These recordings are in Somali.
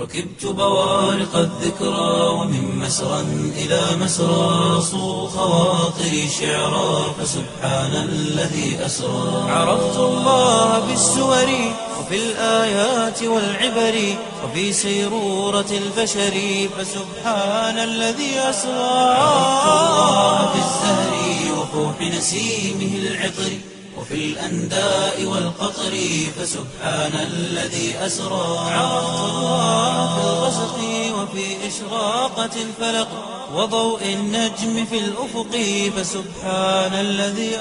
ركبت بوارق الذكرى ومن مسرى إلى مسرى صو خواطري شعرا فسبحان الذي أسرى عرفت الله بالسور وفي الآيات والعبر وفي سيرورة البشر فسبحان الذي أسرى عرفت الله بالزهر وفوح نسيمه العطر وفي الأنداء والقطر فسبحان الذي أسرى عرفت الله في الغسق وفي إشراقة الفلق وضوء النجم في الأفق فسبحان الذي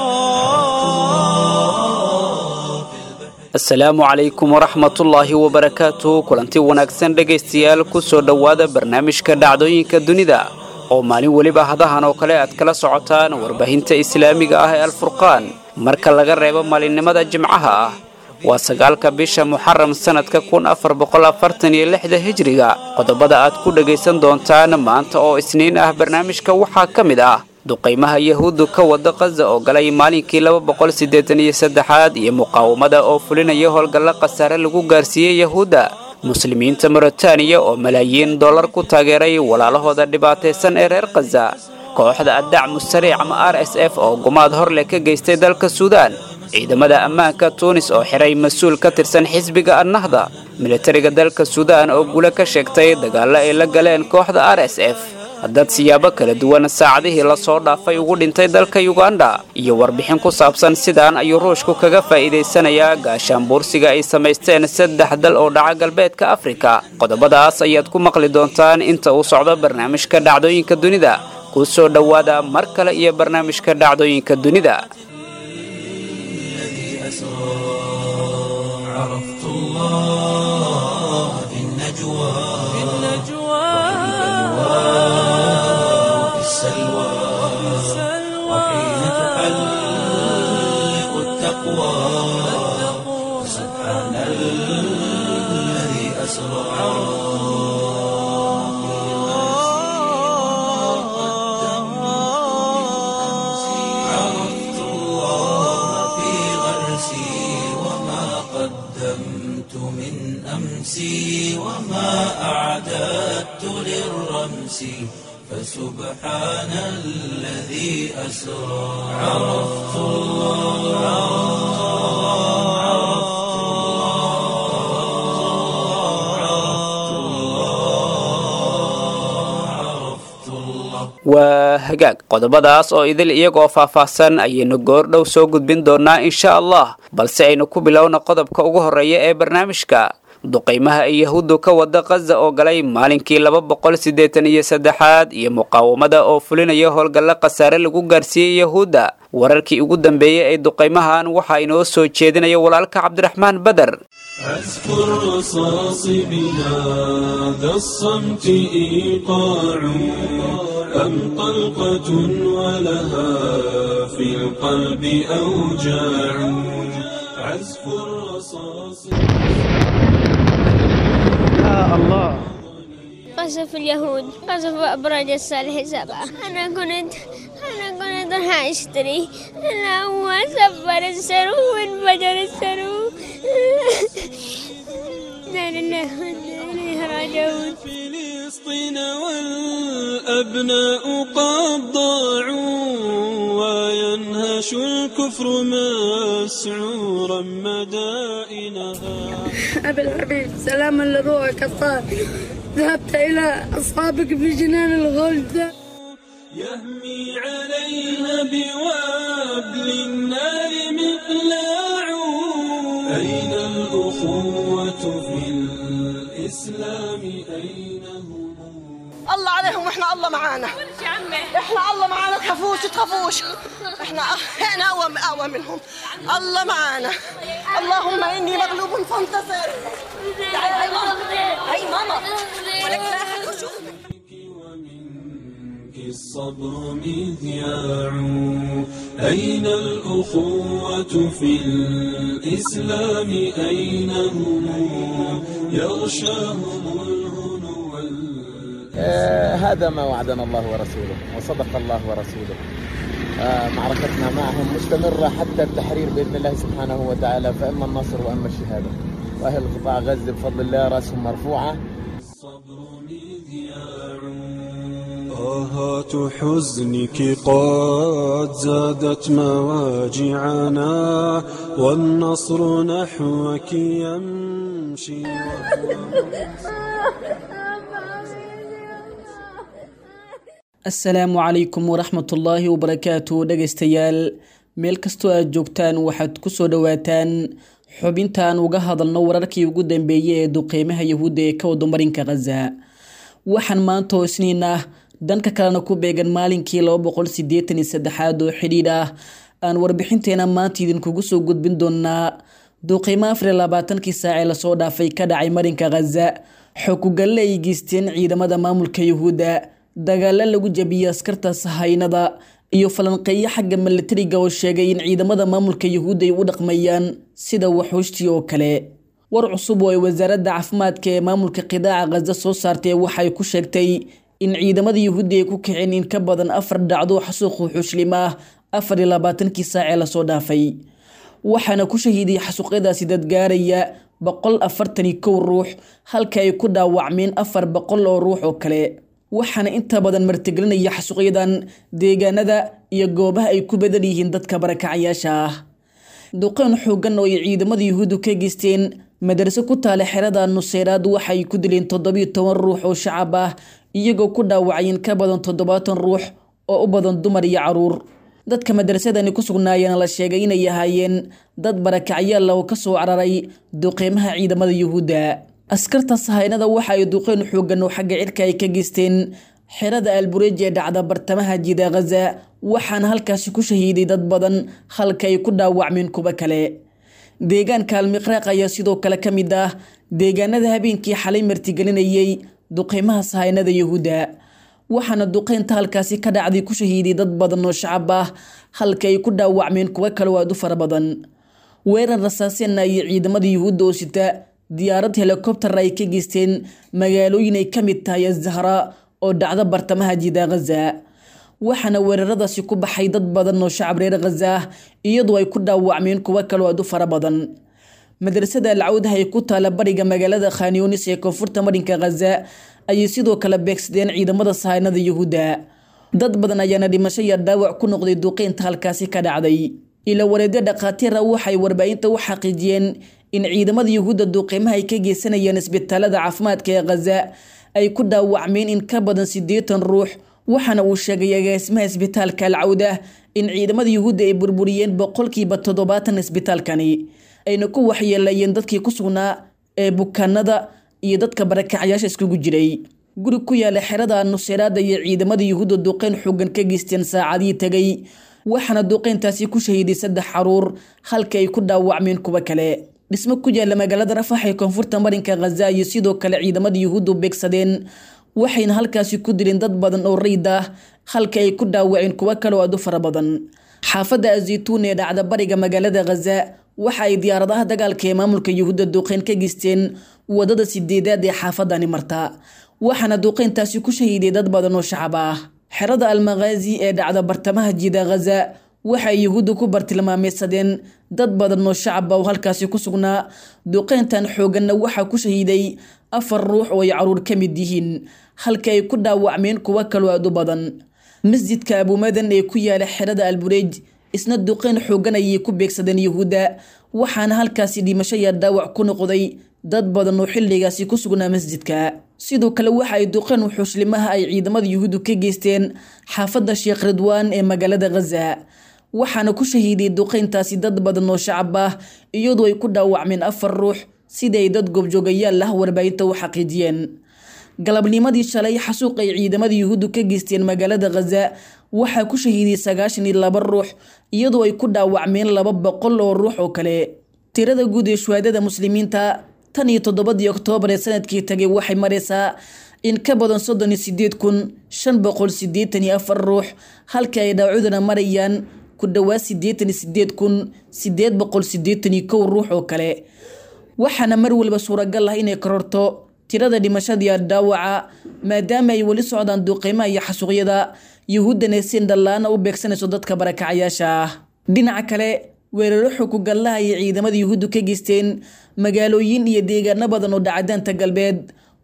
أسرى asalaamu calaykum waraxmatullaahi wabarakaatu kulanti wanaagsan dhegaystayaal ku soo dhowaada barnaamijka dhacdooyinka dunida oo maalin weliba hadahan oo kale aad kala socotaan warbaahinta islaamiga ah ee alfurqaan marka laga reebo maalinimada jimcaha ah waa sagaalka bisha muxaram sannadka kun afar boqol afartan iyo lixda hijriga qodobada aad ku dhagaysan doontaan maanta oo isniin ah barnaamijka waxaa ka mid ah duqaymaha yahuuddu ka wada kaza oo galay maalinkii laba boqol siddeetan iyo saddexaad iyo muqaawamada oo fulinaya howlgalla khasaare lagu gaarsiiyey yahuudda muslimiinta moritaaniya oo malaayiin dollar ku taageeray walaalahooda dhibaataysan ee reer khaza kooxda addacmu sariic ama r s f oo gumaad hor leh ka geystay dalka suudaan ciidamada ammaanka tuunis oo xiray mas-uul ka tirsan xisbiga annahda militariga dalka suudaan oo gulo ka sheegtay dagaallo ay la galeen kooxda r s f dad siyaabo kala duwan saacadihii lasoo dhaafay ugu dhintay dalka yuganda iyo warbixin ku saabsan sidaan ayuu ruushku kaga faa'iidaysanayaa gaashaanbuursiga ay samaysteen saddex dal oo dhaca galbeedka afrika qodobadaas ayaad ku maqli doontaan inta uu socdo barnaamijka dhacdooyinka dunida kuu soo dhowaada mar kale iyo barnaamijka dhacdooyinka dunida عرفت الله في النجوى في النجوى وفي السلوى وحين تحلق التقوى سبحان الذي أسرى عرفت الله في غرسي وما قدمت من أمسي وما أعددت للرمس فسبحان الذي أسرى عرفت الله عرفت الله عرفت الله waa hagaag qodobadaas oo idil iyagoo faahfaahsan ayaynu goordhow soo gudbin doonaa insha allah balse aynu ku bilowna qodobka ugu horreeya ee barnaamijka duqaymaha ay yahuuddu ka wada kaza oo galay maalinkii laba boqol siddeetan iyo saddexaad iyo muqaawamada oo fulinaya howlgalla khasaare lagu gaarsiiyey yahuudda wararkii ugu dambeeyey ee duqaymahan waxaa inoo soo jeedinaya walaalka cabdiraxmaan beder عزف الرصاص بهذا الصمت إيقاع أم طلقة ولها في القلب أوجاع عزف الرصاص قصف اليهود قصف أبراج الصالح سبعة أنا كنت أنا كنت راح أشتري أنا هو سفر السرو وانفجر السرو لا لله وإنا إليه راجعون فلسطين والأبناء قد ضاعوا وينهش الكفر مسعورا مدائنها أبي الحبيب سلاما لروحك الطاهر ذهبت إلى أصحابك في جنان الغلد يهمي عليها بوابل النار مقلاع أين الأخوة في الإسلام أين هم الله عليهم واحنا الله معانا احنا الله معانا تخافوش تخافوش احنا احنا اقوى اقوى منهم الله معانا اللهم اني مغلوب فانتصر تعالي هاي ماما هاي ماما ولك لا أحد يشوفك. ومنك الصبر مذياع أين الأخوة في الإسلام أين هم يغشاهم الهنو وال- آه، هذا ما وعدنا الله ورسوله وصدق الله ورسوله آه، معركتنا معهم مستمرة حتى التحرير بإذن الله سبحانه وتعالى فإما النصر وإما الشهادة وأهل قطاع غزة بفضل الله رأسهم مرفوعة آهات حزنك قد زادت مواجعنا والنصر نحوك يمشي asalaamu calaykum waraxmatullaahi wabarakaatu dhegaystayaal meel kastoo aad joogtaan waxaad ku soo dhowaataan xubintaan uga hadalno wararkii ugu dambeeyey ee duqeymaha yahuudda ee ka wada marinka khaza waxaan maanta oo isniin ah danka kalena ku beegan maalinkii laba boqol sideetan iyo saddexaad oo xidhiidh ah aan warbixinteena maanta idinkugu soo gudbin doonaa duqeymo afar iyo labaatankii saacee lasoo dhaafay ka dhacay marinka khaza xokugalle ay geysteen ciidamada maamulka yahuudda dagaalo lagu jabiyey askarta sahaynada iyo falanqeeyo xagga milatariga oo sheegay in ciidamada maamulka yahuudda ay u dhaqmayaan sida waxuushtii oo kale war cusub oo ay wasaaradda caafimaadka ee maamulka qidaaca khaza soo saartay waxay ku sheegtay in ciidamada yahuudda ay ku kiceen in ka badan afar dhacdo xasuuq wuxuushlim ah afar iyo labaatankii saacee lasoo dhaafay waxaana ku shahiiday xasuuqyadaasi dad gaaraya boqol afartan iyo kow ruux halka ay ku dhaawacmeen afar boqol oo ruux oo kale waxaana inta badan martigelinaya xasuuqyadan deegaanada iyo goobaha ay ku badan yihiin dadka barakacayaasha ah duqeyn xoogan oo ay ciidamada yuhuuddu ka geysteen madarase ku taala xerada nuseyraad waxay ku dileen toddobiyo toban ruux oo shacab ah iyagoo ku dhaawacay in ka badan toddobaatan ruux oo u badan dumar iyo caruur dadka madrasadani ku sugnaayeen la sheegay inay ahaayeen dad barakacyaal oo kasoo cararay duqeymaha ciidamada yuhuudda askarta sahaynada waxa ay duqeyn xoogan oo xagga cirka ay ka geysteen xerada albureej ee dhacda bartamaha jida khaza waxaana halkaasi ku shahiiday dad badan halka ay ku dhaawacmeen kuwo kale deegaanka almiqraaq ayaa sidoo kale ka mid ah deegaanada habeenkii xalay martigelinayay duqeymaha sahaynada yahuudda waxaana duqeynta halkaasi ka dhacday ku shahiiday dad badan oo shacab ah halka ay ku dhaawacmeen kuwo kale oo aad u fara badan weerar rasaaseenna iyo ciidamada yuhuudda oo sita diyaarad helikobtar ay ka geysteen magaalooyin ay ka mid tahay azahra oo dhacda bartamaha jida khaza waxaana weeraradaasi ku baxay dad badan oo shacab reer khaza ah iyadoo ay ku dhaawacmeen kuwo kaloo aad u fara badan madrasada alcawdaha ee ku taala bariga magaalada khanyonis ee koonfurta marinka khaza ayay sidoo kale beegsadeen ciidamada sahaynada yuhuudda dad badan ayaana dhimasho iyo dhaawac ku noqday duqeynta halkaasi ka dhacday ila wareedyo dhakhaatiira waxay warbaahinta u xaqiijiyeen in ciidamada yuhuudda duqeymaha ay ka geysanayeen isbitaalada caafimaadka ee khaza ay ku dhaawacmeen in ka badan siddeetan ruux waxaana uu sheegay agaasimaha isbitaalka alcawda in ciidamada yuhuudda ay burburiyeen boqolkiiba toddobaatan isbitaalkani ayna ku waxyeelayeen dadkii ku sugnaa ee bukaanada iyo dadka barakacayaasha iskugu jiray guri ku yaala xerada nuseyraada iyo ciidamada yuhuudda duqeyn xoogan ka geysteen saacadihii tegay waxaana duqeyntaasi ku shahiiday saddex caruur halka ay ku dhaawacmeen kuwo kale dhismo ku yaala magaalada rafax ee koonfurta marinka khaza iyo sidoo kale ciidamada yuhuuddu beegsadeen waxayna halkaasi ku dileen dad badan oo rayd ah halka ay ku dhaawaceen kuwo kale oo aad u fara badan xaafadda azaytuun ee dhacda bariga magaalada khaza waxa ay diyaaradaha dagaalka ee maamulka yuhuudda duqeyn ka geysteen wadada sideedaad ee xaafadani marta waxaana duqeyntaasi ku shahiiday dad badan oo shacab ah xerada almakhaazi ee dhacda bartamaha jida khaza waxay yuhuudda ku bartilmaameysadeen dad badan oo shacaba oo halkaasi ku sugnaa duqeyntan xooganna waxaa ku shahiiday afar ruux oo ay caruur ka mid yihiin halka ay ku dhaawacmeen kuwo kaloo aad u badan masjidka abuumadan ee ku yaala xerada albureej isna duqeyn xoogan ayay ku beegsadeen yuhuudda waxaana halkaasi dhimasho iyo dhaawac ku noqday dad badan oo xilligaasi ku sugnaa masjidka sidoo kale waxa ay duqeen wuxuuslimaha ay ciidamada yuhuuddu ka geysteen xaafadda sheekh ridwaan ee magaalada khaza waxaana ku shahiiday duqeyntaasi dad badan oo shacab ah iyadoo ay ku dhaawacmeen afar ruux sida ay dad goobjoogayaal ah warbaahinta u xaqiijiyeen galabnimadii shalay xasuuq ay ciidamada yuhuuddu ka geysteen magaalada khaza waxaa ku shahiiday sagaashan iyo laba ruux iyadoo ay ku dhaawacmeen laba boqol oo ruux oo kale tirada guud ee shuhaadada muslimiinta tan iyo toddobadii oktoobar ee sanadkii tagay waxay maraysaa in ka badan soddon iyo sideed kun shan boqol sideetan iyo afar ruux halka ay dhaawacuduna marayaan ku dhowaad sideetan iyo sideed kun sideed boqol sideetan iyo kow ruux oo kale waxaana mar walba suuragal ah inay kororto tirada dhimashadii dhaawaca maadaama ay weli socdaan duqeymaha iyo xasuuqyada yuhuuddana sin dhallaana u beegsanayso dadka barakacayaasha ah dhinaca kale weeraro xukugallaha ay ciidamada yuhuuddu ka geysteen magaalooyin iyo deegaano badan oo dhacdaanta galbeed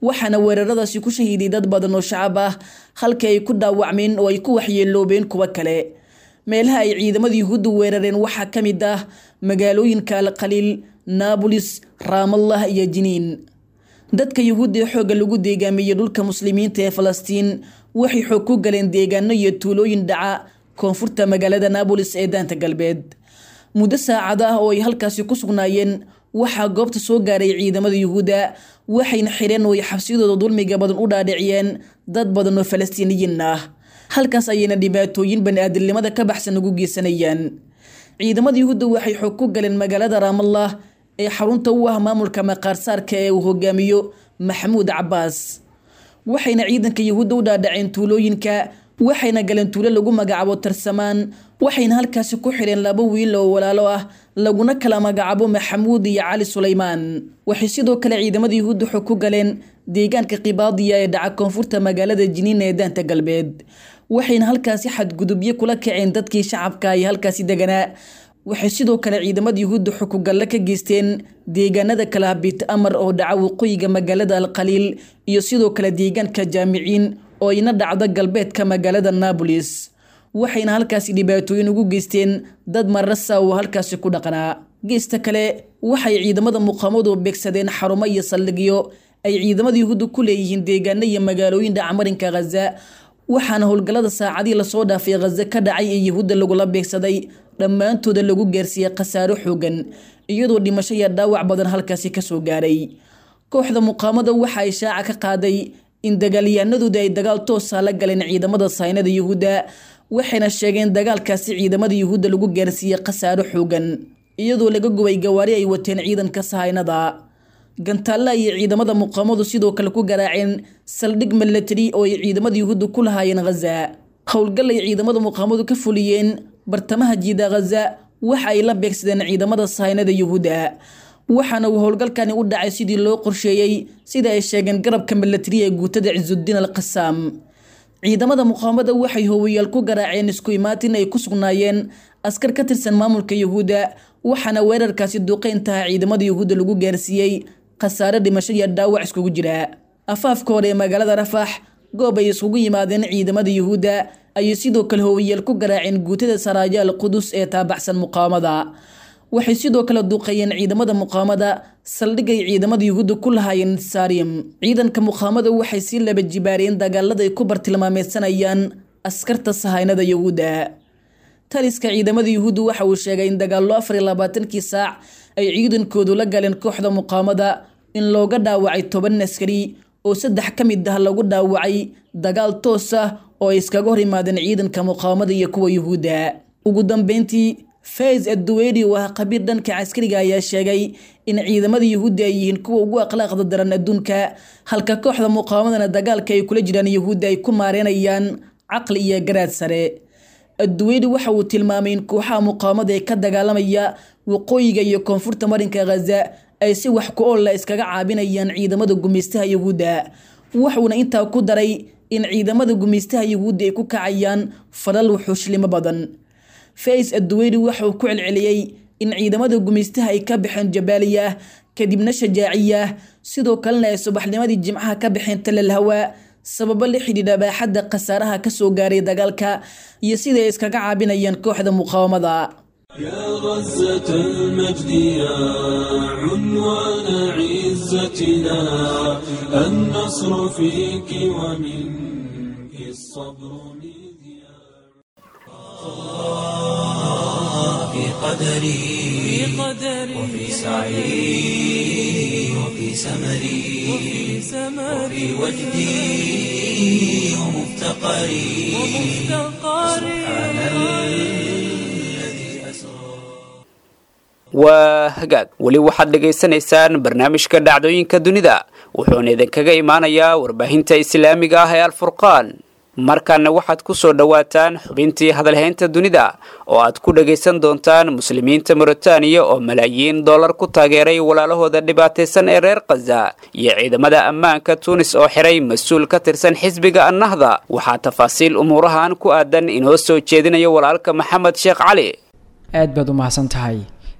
waxaana weeraradaasi ku shahiiday dad badan oo shacab ah halkii ay ku dhaawacmeen oo ay ku waxyeeloobeen kuwo kale meelaha ay ciidamada yuhuudda weerareen waxaa ka mid ah magaalooyinka alkhaliil naabolis raamallah iyo jiniin dadka yuhuudda ee xoogga lagu deegaamiyey dhulka muslimiinta ee falastiin waxay xoog ku galeen deegaano iyo tuulooyin dhaca koonfurta magaalada naabolis ee daanta galbeed muddo saacada ah oo ay halkaasi ku sugnaayeen waxaa goobta soo gaaray ciidamada yuhuudda waxayna xireen oo ay xabsiyadooda dulmiga badan u dhaadhiciyeen dad badan oo falastiiniyiin ah halkaas ayayna dhibaatooyin bani-aadamnimada ka baxsan ugu geysanayaan ciidamada yuhuudda waxay xoog ku galeen magaalada raamallah ee xarunta u ah maamulka maqaarsaarka ee uu hogaamiyo maxamuud cabaas waxayna ciidanka yuhuudda u dhaadhaceen tuulooyinka waxayna galeen tuulo lagu magacaabo tarsamaan waxayna halkaasi ku xidheen laba wiil oo walaalo ah laguna kala magacaabo maxamuud iyo cali sulaymaan waxay sidoo kale ciidamada yuhuudda xog ku galeen deegaanka kibaadiya ee dhaca koonfurta magaalada jiniin ee daanta galbeed waxayna halkaasi xadgudubyo kula kaceen dadkii shacabka ay halkaasi deganaa waxay sidoo kale ciidamada yuhuudda xukugalle ka geysteen deegaanada kala bit amar oo dhaca waqooyiga magaalada alkhaliil iyo sidoo kale deegaanka jaamiciin oo ina dhacdo galbeedka magaalada naabolis waxayna halkaasi dhibaatooyin ugu geysteen dad marasa oo halkaasi ku dhaqnaa geesta kale waxay ciidamada muqaamadu beegsadeen xarumo iyo saldhigyo ay ciidamada yuhuudda ku leeyihiin deegaano iyo magaalooyin dhacmarinka khaza waxaana howlgallada saacadii lasoo dhaafay khaza ka dhacay ee yuhuudda lagula beegsaday dhammaantooda lagu gaarsiiyey khasaaro xoogan iyadoo dhimasho iyo dhaawac badan halkaasi kasoo gaaray kooxda muqaamada waxa ay shaaca ka qaaday in dagaalyahanadooda ay dagaal toosa la galeen ciidamada saynada yuhuudda waxayna sheegeen dagaalkaasi ciidamada yuhuudda lagu gaarsiiyey khasaaro xoogan iyadoo laga gubay gawaari ay wateen ciidanka sahaynada gantaalla ayay ciidamada muqaamadu sidoo kale ku garaaceen saldhig milatari oo ay ciidamada yuhuudda ku lahaayeen khaza howlgal ay ciidamada muqaamadu ka fuliyeen bartamaha jiida khaza waxa ay la beegsadeen ciidamada sahaynada yuhuudda waxaana uu howlgalkani u dhacay sidii loo qorsheeyey sida ay sheegeen garabka milatari ee guutada cisudiin al qasaam ciidamada muqaamada waxay hoowayaal ku garaaceen isku imaatin ay ku sugnaayeen askar ka tirsan maamulka yuhuudda waxaana weerarkaasi duqeyntaha ciidamada yuhuudda lagu gaarsiiyey khasaare dhimasho iyo dhaawac iskugu jira afaafka hore ee magaalada rafax goob ay iskugu yimaadeen ciidamada yuhuudda ayay sidoo kale hoowayaal ku garaaceen guutada saraayaal qudus ee taabaxsan muqaamada waxay sidoo kale duuqeeyeen ciidamada muqaamada saldhigay ciidamada yuhuudda ku lahaayeen saarium ciidanka muqaamada waxay sii laba jibaareen dagaalada ay ku bartilmaameysanayaan askarta sahaynada yuhuudda taliska ciidamada yuhuudda waxa uu sheegay in dagaallo afar iyo labaatankii saac ay ciidankoodu la galeen kooxda muqaamada in looga dhaawacay toban askari oo saddex ka mid ah lagu dhaawacay dagaal toos ah oo ay iskaga hor yimaadeen ciidanka muqaamada iyo kuwa yuhuudda ugu dambeyntii faiz adduweydi oo ah khabiir dhanka caskariga ayaa sheegay in ciidamada yuhuudda ay yihiin kuwa ugu akhlaaqda daran adduunka halka kooxda muqaamadana dagaalka ay kula jiraan yuhuudda ay ku maareenayaan caqli iyo garaad sare adduweydi waxa uu tilmaamay in kooxaha muqaamada ee ka dagaalamaya waqooyiga iyo koonfurta marinka khaza ay si wax ku oolla iskaga caabinayaan ciidamada gumaystaha yuhuudda wuxuuna intaa ku daray in ciidamada gumaystaha yuhuudda ay ku kacayaan falal wuxuushlimo badan fais adduweydi waxa uu ku celceliyey in ciidamada gumaystaha ay ka baxeen jabaaliya kadibna shajaaciya sidoo kalena ay subaxnimadii jimcaha ka baxeen talalhawa sababo la xidhiidha baaxadda khasaaraha kasoo gaaray dagaalka iyo sida ay iskaga caabinayaan kooxda muqaawamada يا غزة المجد يا عنوان عزتنا النصر فيك ومنك الصبر مذياع في قدري وفي سعي وفي سمري وفي وجدي ومفتقري سبحان الذي أسرى waa hagaag weli waxaad dhagaysanaysaan barnaamijka dhacdooyinka dunida wuxuuna idinkaga imaanayaa warbaahinta islaamiga ah ee alfurqaan markaana waxaad ku soo dhowaataan xubintii hadalhaynta dunida oo aad ku dhagaysan doontaan muslimiinta mauritaniya oo malaayiin dollar ku taageeray walaalahooda dhibaataysan ee reer khaza iyo ciidamada ammaanka tuunis oo xiray mas-uul ka tirsan xisbiga annahda waxaa tafaasiil umuurahan ku aadan inoo soo jeedinayo walaalka maxamed sheekh cali aad baad u mahadsan tahay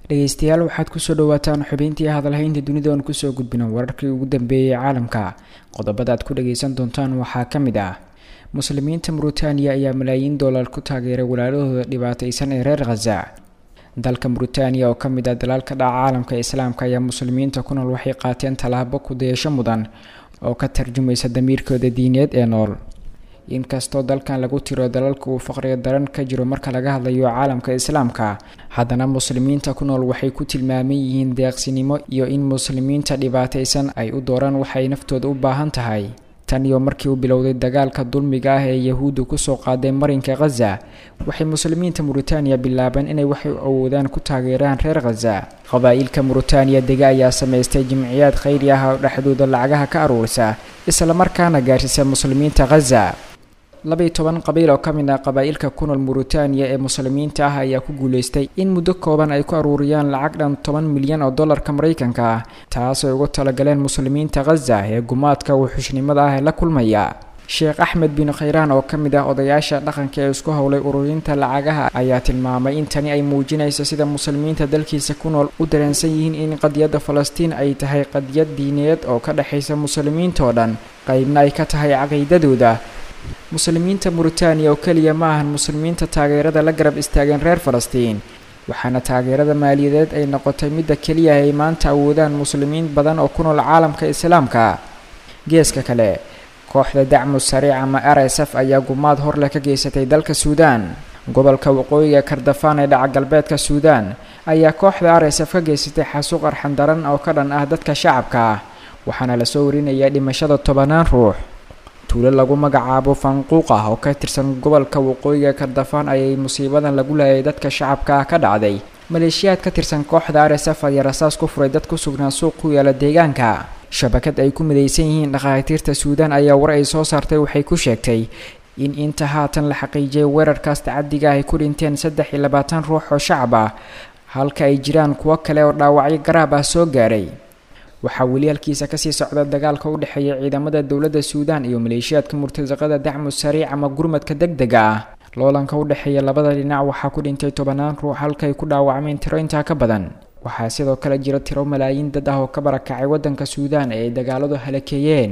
dhegeystayaal waxaad kusoo dhawaataan xubintii hadalhaynta dunida oon kusoo gudbino wararkii ugu dambeeyey caalamka qodobada aad ku dhageysan doontaan waxaa ka mid ah muslimiinta muritaaniya ayaa malaayiin dollar ku taageeray walaalahooda dhibaateysan ee reer khaza dalka muritaaniya oo kamid ah dalaalka dhaca caalamka islaamka ayaa muslimiinta ku nool waxay qaateen tallaabo kudayasho mudan oo ka tarjumaysa damiirkooda diineed ee nool inkastoo dalkan lagu tiro dalalka uu faqriga daran ka jiro marka laga hadlayo caalamka islaamka haddana muslimiinta ku nool waxay ku tilmaaman yihiin deeqsinimo iyo in muslimiinta dhibaataysan ay u dooraan waxay naftooda u baahan tahay tan iyo markii uu bilowday dagaalka dulmiga ah ee yahuuddu kusoo qaaday marinka khaza waxay muslimiinta muritaaniya bilaabeen inay waxay awoodaan ku taageeraan reer khaza qabaa-ilka muritaaniya dega ayaa samaystay jimciyaad khayri ah oo dhexdooda lacagaha ka aruurisa islamarkaana gaarsiisa muslimiinta khaza labaiy toban qabiil oo ka mid ah qabaa-ilka ku nool muritaaniya ee muslimiinta ah ayaa ku guuleystay in muddo kooban ay ku aruuriyaan lacag dhan toban milyan oo dollarka maraykanka ah taasoo ugu talagaleen muslimiinta khaza ee gumaadka wuxushnimada ah ee la kulmaya sheekh axmed bin khayraan oo ka mid ah odayaasha dhaqanka ee isku howlay ururinta lacagaha ayaa tilmaamay in tani ay muujinayso sida muslimiinta dalkiisa ku nool u dareensan yihiin in qadiyadda falastiin ay tahay qadiyad diineed oo ka dhexaysa muslimiintao dhan qeybna ay ka tahay caqiidadooda muslimiinta muritaaniya oo keliya ma ahan muslimiinta taageerada la garab istaageen reer falastiin waxaana taageerada maaliyadeed ay noqotay midda keliya ay maanta awoodaan muslimiin badan oo ku nool caalamka islaamka geeska kale kooxda dacmu sariic ama r s f ayaa gumaad horleh ka geysatay dalka suudaan gobolka waqooyiga kardafaan ee dhaca galbeedka suudaan ayaa kooxda r s f ka geysatay xasuuq arxan daran oo ka dhan ah dadka shacabka ah waxaana lasoo warinayaa dhimashada tobanaan ruux tuulo lagu magacaabo fanquuq ah oo ka tirsan gobolka waqooyiga kardafaan ayay musiibadan lagu laayay dadka shacabka ah ka dhacday maleeshiyaad ka tirsan kooxda r s f ayaa rasaas ku furay dad ku sugnaa suuq ku yaala deegaanka shabakad ay ku midaysan yihiin dhakhaatiirta suudaan ayaa war ay soo saartay waxay ku sheegtay in inta haatan la xaqiijiyay weerarkaas tacadiga ay ku dhinteen saddex iyo labaatan ruux oo shacab ah halka ay jiraan kuwo kale oo dhaawacyo garaab ah soo gaaray waxaa weli halkiisa kasii socda dagaalka u dhexeeya ciidamada dowladda suudaan iyo maleeshiyaadka murtasaqada dacmu sariic ama gurmadka deg dega ah loolanka u dhexeeya labada dhinac waxaa ku dhintay tobanaan ruux halkaay ku dhaawacmeen tiro intaa ka badan waxaa sidoo kale jira tiro malaayiin dad ah oo ka barakacay waddanka suudaan ee ay dagaaladu halakeeyeen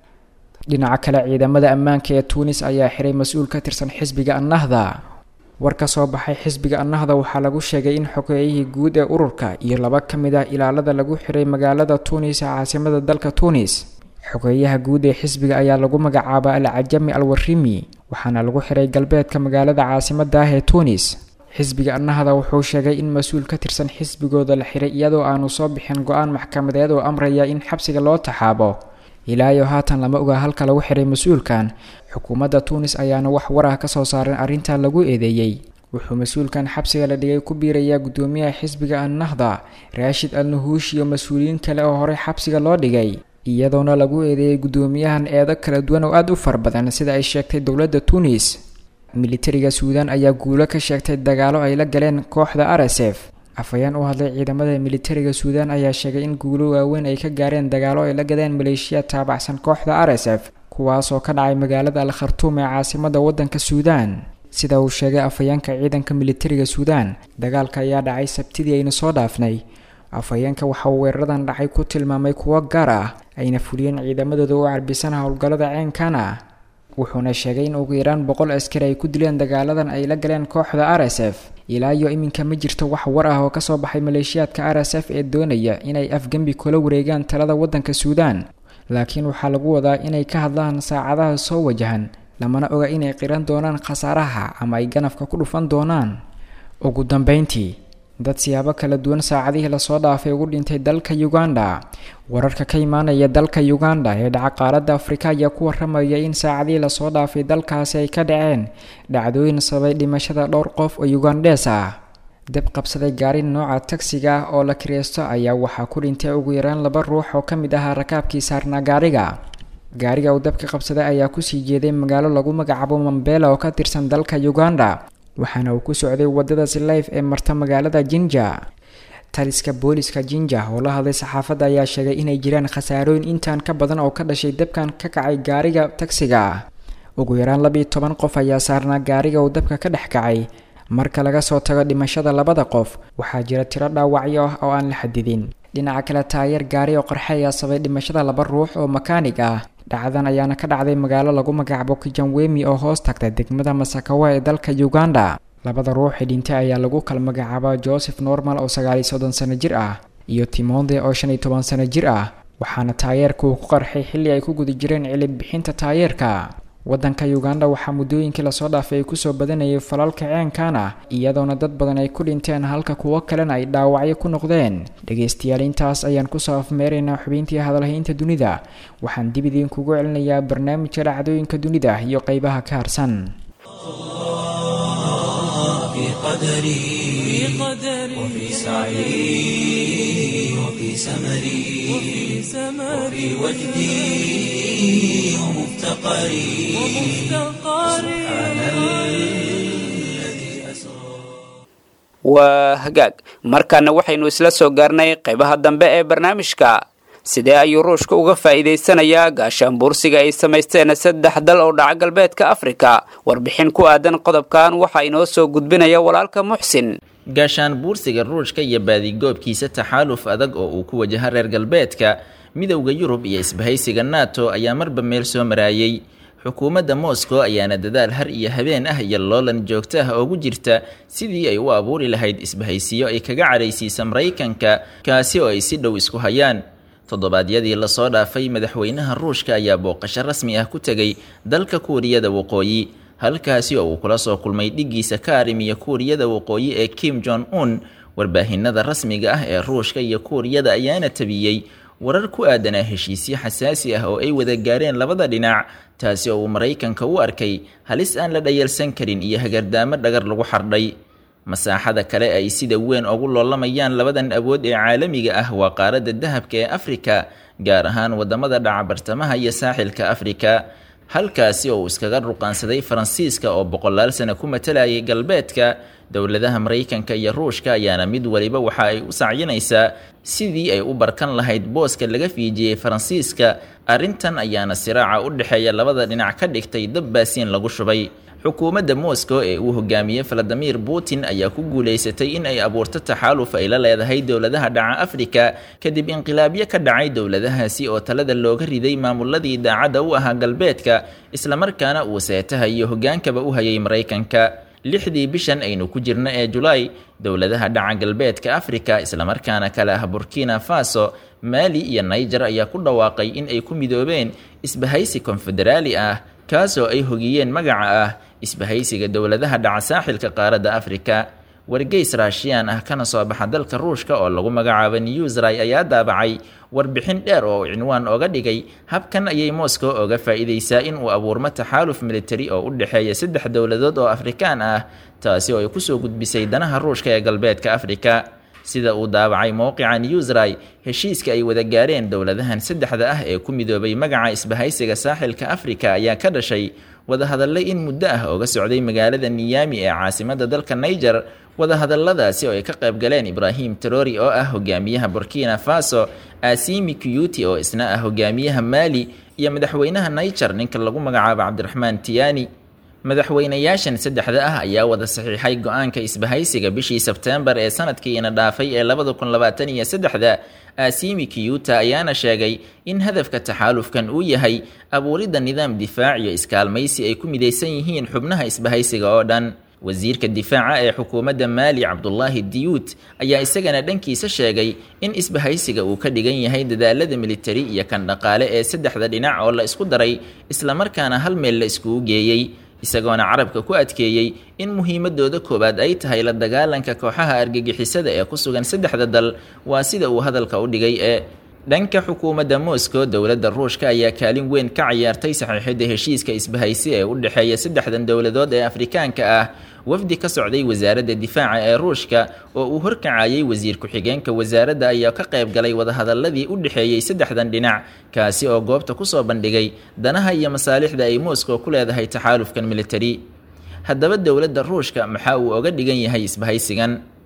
dhinaca kale ciidamada ammaanka ee tuunis ayaa xiray mas-uul ka tirsan xisbiga annahda war ka soo baxay xisbiga annahda waxaa lagu sheegay in xogeeyihii guud ee ururka iyo laba ka mid ah ilaalada lagu xiray magaalada tuunis ee caasimada dalka tuunis xogeeyaha guud ee xisbiga ayaa lagu magacaaba al cajami al warimi waxaana lagu xiray galbeedka magaalada caasimada ah ee tuunis xisbiga annahda wuxuu sheegay in mas-uul ka tirsan xisbigooda la xiray iyadoo aanu soo bixin go-aan maxkamadeed oo amraya in xabsiga loo taxaabo ilaayo haatan lama oga halka lagu xiray mas-uulkan xukuumadda tuunis ayaana wax war ah kasoo saaran arrintaa lagu eedeeyey wuxuu mas-uulkan xabsiga la dhigay ku biirayaa guddoomiyaha xisbiga annahda raashid al nuhuush iyo mas-uuliyiin kale oo horey xabsiga loo dhigay iyadoona lagu eedeeyay guddoomiyahan eedo kala duwan oo aada u far badan sida ay sheegtay dowladda tuunis militariga suudaan ayaa guulo ka sheegtay dagaalo ay la galeen kooxda r s f afhayeen u hadlay ciidamada militariga suudaan ayaa sheegay in guulo waaweyn ay ka gaareen dagaalo ay la gadeen maleeshiya taabacsan kooxda r s f kuwaasoo ka dhacay magaalada al khartuum ee caasimada waddanka suudaan sida uu sheegay afhayeenka ciidanka militariga suudaan dagaalka ayaa dhacay sabtidii aynu soo dhaafnay afhayeenka waxa uu weeraradan dhacay ku tilmaamay kuwo gaar ah ayna fuliyeen ciidamadooda u carbisan howlgallada ceenkan ah wuxuuna sheegay in ugu yaraan boqol askari ay ku dileen dagaaladan ay la galeen kooxda r s f ilaa iyo iminka ma jirto wax war ah oo kasoo baxay maleeshiyaadka r s f ee doonaya inay afgembi kula wareegaan talada waddanka suudaan laakiin waxaa lagu wadaa inay ka hadlaan saacadaha soo wajahan lamana oga inay qiran doonaan khasaaraha ama ay ganafka ku dhufan doonaan ugu dambeyntii dad siyaabo kala duwan saacadihii lasoo dhaafay ugu dhintay dalka uganda wararka ka imaanaya dalka uganda ee dhaca qaaradda afrika ayaa ku waramaya in saacadihii lasoo dhaafay dalkaasi ay ka dhaceen dhacdooyin sabay dhimashada dhowr qof oo ugandhees ah dab qabsaday gaari nooca tagsiga ah oo la kireysto ayaa waxaa ku dhintay ugu yaraan laba ruux oo ka mid ahaa rakaabkii saarnaa gaariga gaariga uu dabka qabsaday ayaa kusii jeeday magaalo lagu magacaabo mambela oo ka tirsan dalka uganda waxaana uu ku socday wadada silayf ee marta magaalada jinja taliska booliska jinja oo la hadlay saxaafadda ayaa sheegay inay jiraan khasaarooyin intaan ka badan oo ka dhashay dabkan ka kacay gaariga tagsiga ugu yaraan labiiyo toban qof ayaa saarnaa gaariga uu dabka ka dhex kacay marka laga soo tago dhimashada labada qof waxaa jira tiro dhaawacyo ah oo aan la xadidin dhinaca kale taayeer gaari oo qarxe ayaa sabay dhimashada laba ruux oo makaanig ah dhacdan ayaana ka dhacday magaalo lagu magacaabo kijanwemi oo hoos tagta degmada masakawa ee dalka uganda labada ruux ee dhintay ayaa lagu kala magacaaba joseph normal oo sagaaliyo soddon sano jir ah iyo timonde oo shan iyo toban sano jir ah waxaana taayeerka uu ku qarxay xilli ay ku guda jireen cilib bixinta taayeerka waddanka uganda waxaa muddooyinkii lasoo dhaafay ay kusoo badanayay falalka ceenkan ah iyadoona dad badan ay ku dhinteen halka kuwo kalena ay dhaawacyo ku noqdeen dhegaystayaal intaas ayaan kusoo afmeeraynaa xubintii hadalhaynta dunida waxaan dib idinkugu celinayaa barnaamijka dhacdooyinka dunida iyo qeybaha ka harsan في قدري وفي سعي وفي سمري وفي وجدي ومفتقري سبحان الذي أسرى waa hagaag markaana waxaynu isla soo gaarnay qaybaha dambe ee barnaamijka sidee ayuu ruushka uga faa'iidaysanayaa gaashaanbuursiga ay samaysteen saddex dal oo dhaca galbeedka afrika warbixin ku aadan qodobkan waxaa inoo soo gudbinaya walaalka muxsin gaashaan buursiga ruushka iyo baadigoobkiisa taxaaluf adag oo uu ku wajaha reer galbeedka midowda yurub iyo isbahaysiga nato ayaa marba meel soo maraayay xukuumadda moscow ayaana dadaal har iyo habeen ah iyo loolan joogto ah oogu jirta sidii ay u abuuri lahayd isbahaysiyo ay kaga cadhaysiisa maraykanka kaasi oo ay si dhow isku hayaan toddobaadyadii lasoo dhaafay madaxweynaha ruushka ayaa booqasho rasmi ah ku tegay dalka kuuriyada waqooyi halkaasi oo uu kula soo kulmay dhiggiisa ka arrimiya kuuriyada waqooyi ee kim jong un warbaahinada rasmiga ah ee ruushka iyo kuuriyada ayaana tabiyey warar ku aadanaa heshiisyo xasaasi ah oo ay wada gaareen labada dhinac taasi oo uu maraykanka u arkay halis aan la dhayalsan karin iyo hagardaamo dhagar lagu xardhay masaaxada kale ay sida weyn ugu loolamayaan labadan awood ee caalamiga ah waa qaaradda dahabka ee afrika gaar ahaan wadamada dhaca bartamaha iyo saaxilka afrika halkaasi oo uu iskaga ruqaansaday faransiiska oo boqolaal sano ku matalayay galbeedka dowladaha maraykanka iyo ruushka ayaana mid waliba waxa ay u sacyinaysaa sidii ay u barkan lahayd booska laga fiijiyey faransiiska arrintan ayaana siraaca u dhexeeya labada dhinac ka dhigtay dab baasiin lagu shubay xukuumadda moscow ee uu hogaamiyey valadimir putin ayaa ku guulaysatay in ay abuurto taxaaluf ay la leedahay dowladaha dhaca afrika kadib inqilaabyo ka dhacay dowladahaasi oo talada looga riday maamuladii daacadda u ahaa galbeedka islamarkaana uu seetaha iyo hogaankaba u hayay maraykanka lixdii bishan aynu ku jirno ee julaay dowladaha dhaca galbeedka afrika islamarkaana kale ah burkina faso maali iyo niger ayaa ku dhawaaqay in ay ku midoobeen isbahaysi konfederaali ah kaasoo ay hogiyeen magaca ah isbahaysiga dowladaha dhaca saaxilka qaaradda afrika wargeys raashiyaan ah kana soo baxa dalka ruushka oo lagu magacaabo newsray ayaa daabacay warbixin dheer oo cinwaan oga dhigay habkan ayay moscow oga faa'iidaysaa in uu abuurmo taxaaluf militari oo u dhexeeya saddex dowladood oo afrikaan ah taasi oo ay kusoo gudbisay danaha ruushka ee galbeedka afrika sida uu daabacay mowqica newsray heshiiska ay wada gaareen dowladahan saddexda ah ee ku midoobay magaca isbahaysiga saaxilka afrika ayaa ka dhashay wadahadalle in muddo ah oga socday magaalada niyami ee caasimada dalka niger wadahadalladaasi oo ay ka qayb galeen ibraahim terori oo ah hogaamiyaha burkina faso asimi kuyuti oo isna ah hogaamiyaha maali iyo madaxweynaha niger ninka lagu magacaabo cabdiraxmaan tiyani madaxweynayaashan saddexda ah ayaa wada saxiixay go-aanka isbahaysiga bishii sebteembar ee sanadkiina dhaafay ee labada kun labaatan iyo saddexda asimi kiyuta ayaana sheegay in hadafka taxaalufkan uu yahay abuuridda nidaam difaac iyo iskaalmaysi ay ku midaysan yihiin xubnaha isbahaysiga oo dhan wasiirka difaaca ee xukuumadda maali cabdulaahi diyuut ayaa isagana dhankiisa sheegay in isbahaysiga uu ka dhigan yahay dadaalada militari iyo kan dhaqaale ee saddexda dhinac oo la isku daray islamarkaana hal meel la iskugu geeyey isagoona carabka ku adkeeyey in muhiimadooda koowaad ay tahay la dagaalanka kooxaha argagixisada ee ku sugan saddexda dal waa sida uu hadalka u dhigay ee dhanka xukuumadda moscow dowladda ruushka ayaa kaalin weyn ka ciyaartay saxiixidda heshiiska isbahaysi ee u dhexeeya saddexdan dowladood ee afrikaanka ah wafdi ka socday wasaaradda difaaca ee ruushka oo uu horkacayay wasiir ku-xigeenka wasaaradda ayaa ka qayb galay wadahadaladii u dhexeeyey saddexdan dhinac kaasi oo goobta kusoo bandhigay danaha iyo masaalixda ay moscow ku leedahay taxaalufkan militari haddaba dowladda ruushka maxaa uu oga dhigan yahay isbahaysigan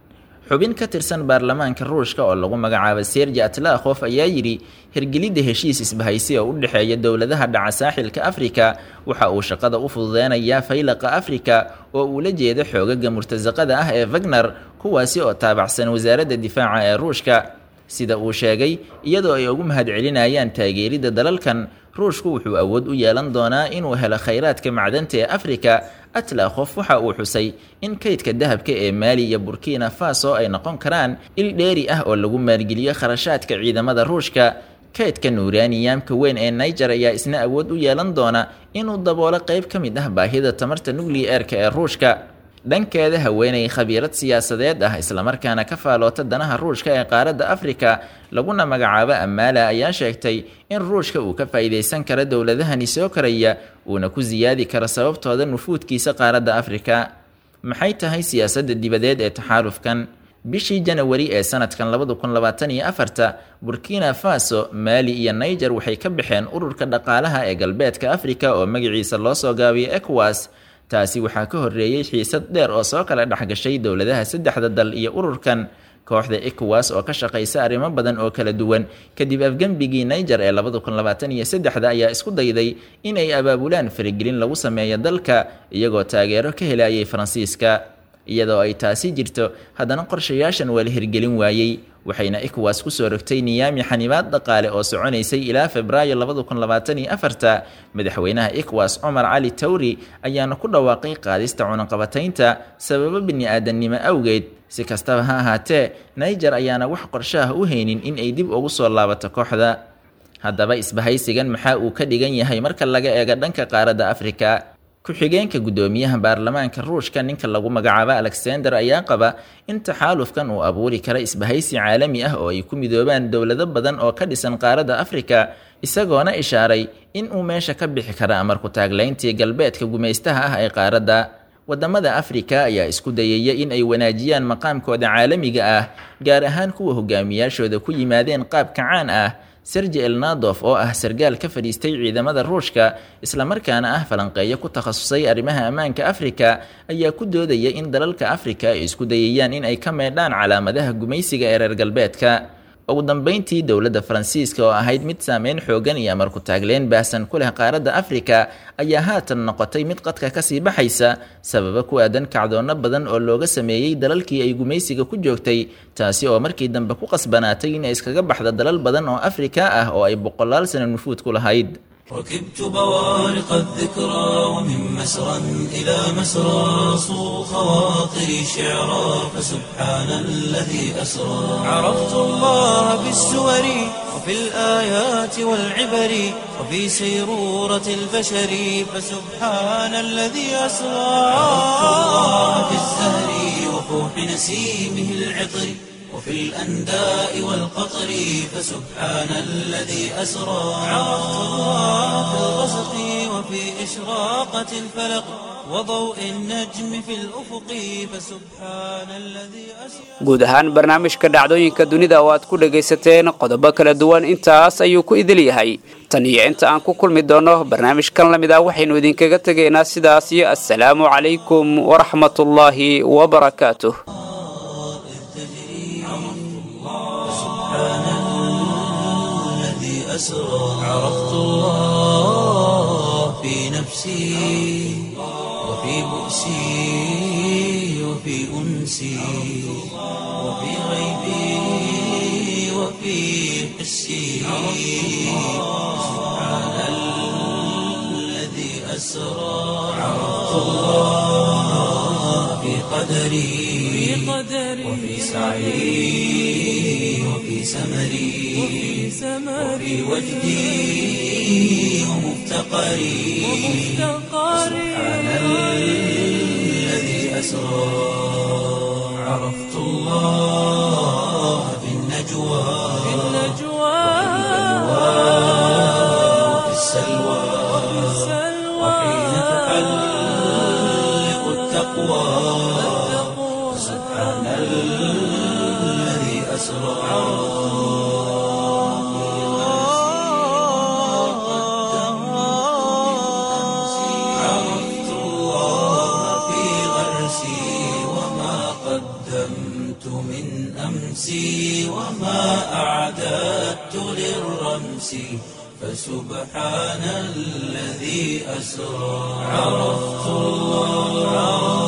xubin ka tirsan baarlamaanka ruushka oo lagu magacaabo serji atlakhof ayaa yidhi hirgelidda heshiis isbahaysi oo u dhexeeya dowladaha dhaca saaxilka afrika waxa uu shaqada u fududeynayaa faylaqa afrika oo uu la jeedo xoogaga murtasaqada ah ee wagner kuwaasi oo taabacsan wasaaradda difaaca ee ruushka sida uu sheegay iyadoo ay ugu mahadcelinayaan taageeridda dalalkan ruushku wuxuu awood u yeelan doonaa inuu helo khayraadka macdanta ee afrika atlakhof waxa uu xusay in kaydka dahabka ee maali iyo burkina faso ay noqon karaan il dheeri ah oo lagu maalgeliyo kharashaadka ciidamada ruushka kaydka nuuraniyamka weyn ee niger ayaa isna awood u yeelan doona inuu daboolo qayb ka mid ah baahida tamarta nucleer-ka ee ruushka dhankeeda haweenay khabiirad siyaasadeed ah islamarkaana ka faaloota danaha ruushka ee qaaradda afrika laguna magacaabo amaala ayaa sheegtay in ruushka uu ka faa'iidaysan karo dowladahani soo koraya uuna ku siyaadi karo sababtooda nufuudkiisa qaaradda afrika maxay tahay siyaasadda dibadeed ee taxaalufkan bishii janawari ee sanadkan labada kun labaatan iyo afarta burkina faso maali iyo niger waxay ka baxeen ururka dhaqaalaha ee galbeedka afrika oo magaciisa loo soo gaabiyo ecowas taasi waxaa ka horreeyey xiisad dheer oo soo kala dhexgashay dowladaha saddexda dal iyo ururkan kooxda ecowas oo ka shaqaysa arrimo badan oo kala duwan kadib afgembigii niger ee labada kun labaatan iyo saddexda ayaa isku dayday in ay abaabulaan faragelin lagu sameeyo dalka iyagoo taageero ka helayay faransiiska iyadoo ay taasi jirto haddana qorshayaashan waa la hirgelin waayey waxayna ecowas kusoo rogtay niyaami xanibaad dhaqaale oo soconaysay ilaa febraayo labada kun labaatan iyo afarta madaxweynaha ecowas cumar cali tawri ayaana ku dhawaaqay qaadista cunaqabataynta sababo bini-aadannimo awgeed si kastaba ha ahaatee niger ayaana wax qorshaah u haynin in ay dib ugu soo laabato kooxda haddaba isbahaysigan maxaa uu ka dhigan yahay marka laga eego dhanka qaaradda afrika ku-xigeenka guddoomiyaha baarlamaanka ruushka ninka lagu magacaabo alexander ayaa qaba in taxaalufkan uu abuuri kara isbahaysi caalami ah oo ay ku midoobaan dowlado badan oo ka dhisan qaaradda afrika isagoona ishaaray in uu meesha ka bixi kara amarku taaglayntii galbeedka gumaystaha ah ee qaaradda wadamada afrika ayaa isku dayaya in ay wanaajiyaan maqaamkooda caalamiga ah gaar ahaan kuwa hogaamiyaashooda ku yimaadeen qaab kacaan ah serji elnadof oo ah sargaal ka fadhiistay ciidamada ruushka islamarkaana ah falanqeeyo ku takhasusay arrimaha ammaanka afrika ayaa ku doodaya in dalalka afrika ay isku dayayaan in ay ka meedhaan calaamadaha gumaysiga ee reer galbeedka ugu dambeyntii dowladda faransiiska oo ahayd mid saameyn xoogan iyo amarku taagleen baahsan ku leh qaaradda afrika ayaa haatan noqotay mid qadka kasii baxaysa sababa ku aadan kacdoonno badan oo looga sameeyey dalalkii ay gumaysiga ku joogtay taasi oo markii dambe ku qasbanaatay inay iskaga baxda dalal badan oo afrika ah oo ay boqolaal sano nufuud ku lahayd ركبت بوارق الذكرى ومن مسرى إلى مسرى صو خواطري شعرا فسبحان الذي أسرى عرفت الله بالسور وفي الآيات والعبر وفي سيرورة البشر فسبحان الذي أسرى عرفت الله بالزهر وفوح نسيمه العطر وفي الأنداء والقطر فسبحان الذي أسرى عرفت الله في الغسق وفي إشراقة الفلق وضوء النجم في الأفق فسبحان الذي أسرى guud ahaan barnaamijka dhacdooyinka dunida oo aad ku dhagaysateen qodobo kala duwan intaas ayuu ku idil yahay tan iyo inta aan ku kulmi doono barnaamijkan la mid ah waxaynu idinkaga tegaynaa sidaas iyo assalaamu calaykum waraxmatullaahi wabarakaatuh الذي أسرى عرفت الله في نفسي وفي بؤسي وفي أنسي وفي غيبي وفي حسي سبحان الذي أسرى عرفت الله في قدري وفي سعي وفي سمري وفي وجدي ومفتقري سبحان الذي أسرى عرفت الله في النجوى وفي السلوى وحين تحلق التقوى سبحان الذي أسرى عرفت الله في غرسي وما قدمت من أمسي وما أعددت للرمس فسبحان الذي أسرى عرفت الله